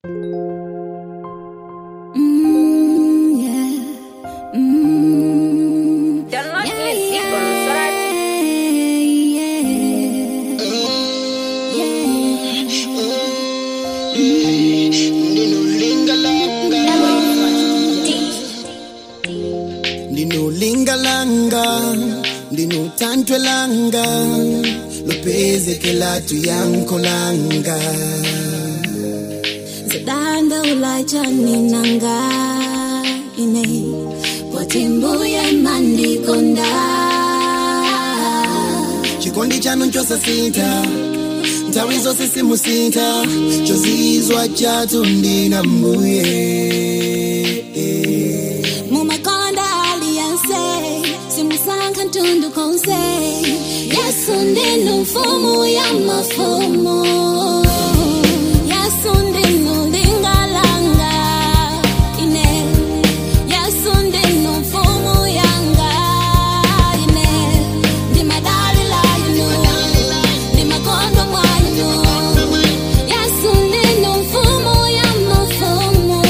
Mm, yeah. Mm, Download yeah, music on Sorati. yeah, ndinolingalanga ndinotantwelanga lopezekela tuyankolanga Zidanda ulajani nanga ine Potimbuye mandikonda chikondi chanu nchosasinta nthawi zonse simusinta chozizwa chatu ndina mbuye Mumakonda aliyense Simusankha ntundu konse Yesu ndinu mfumu ya mafumu Yesu ndinu lingalanga ine Yesu ndinu mfumu yanga ine Ndimadalila inu Ndimakondo mwainu Yesu ndinu mfumu ya mafumu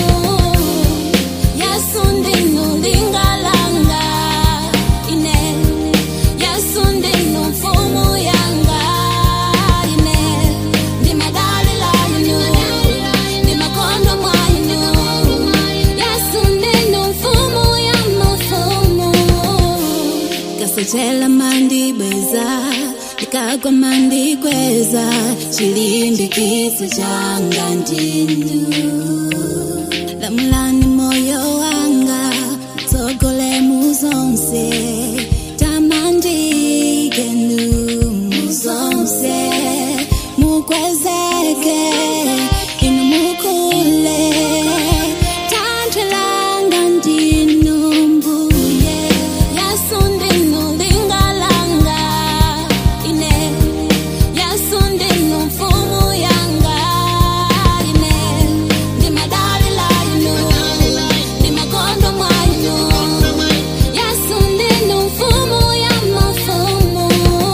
Yesu ndinu lingalanga ine Yesu ndinu mfumu yanga ine Ndimadalila inu Ndimakondo mwainu Yesu ndinu mfumu ya mafumu Kasochela mandibweza Likagwa mandikweza Chilindi kisa changa ndinu lamulani moyo wanga mtsogole muzonse tamandikenu muzonse mukwezeke inu mukule tantwelanga ndinu mbuye yesu ndinu lingalanga ine yesu ndinu mfumu yanga ine ndimadalila inu ndimakondo mwainu yesu ndinu mfumu ya mafumu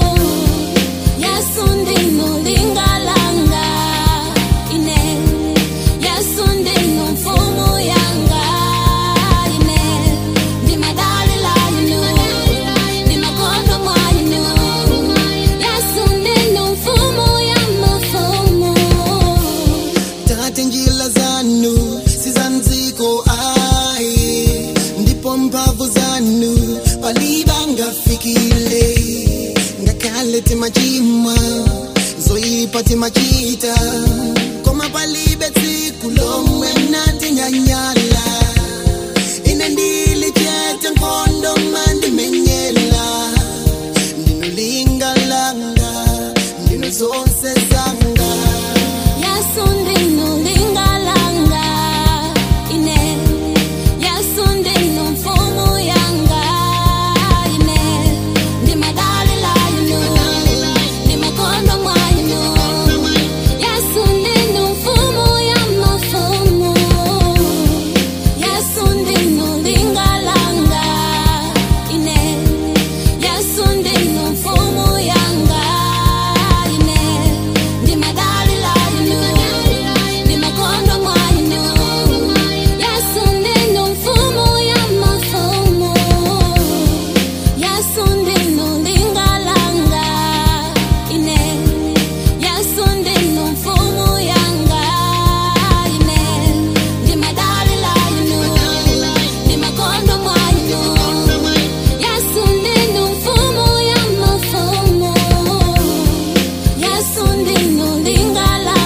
yesu ndinu lingalanga ine yesu ndinu mfumu yanga ine ndimadalila inu ndimakondo mwainu yesu ndinu mfumu ya mafumu tate njila zanu sizanziko ayi ndipo mphamvu zanu palibangafikile ngakhale timachimwa zoyipa timachita koma palibe tsiku lomwe mnatinyanyala ine ndili chete nkhondo mandimenyela ndinolingalanga ndino zonse zanga Yesu ndinu lingalanga ine Yesu ndinu mfumu yanga ine ndimadalila inu ndimakondo mwainu Yesu ndinu mfumu ya mafumu Yesu ndinu lingalanga ine Yesu ndinu mfumu yanga ine ndimadalila inu ndimakondo mwainu Yesu ndinu mfumu ya mafumu Yesu ndinu lingalanga ine Yesu ndinu mfumu yanga ine ndimadalila inu ndimakondo mwainu Yesu ndinu mfumu ya mafumu Yesu ndinu lingala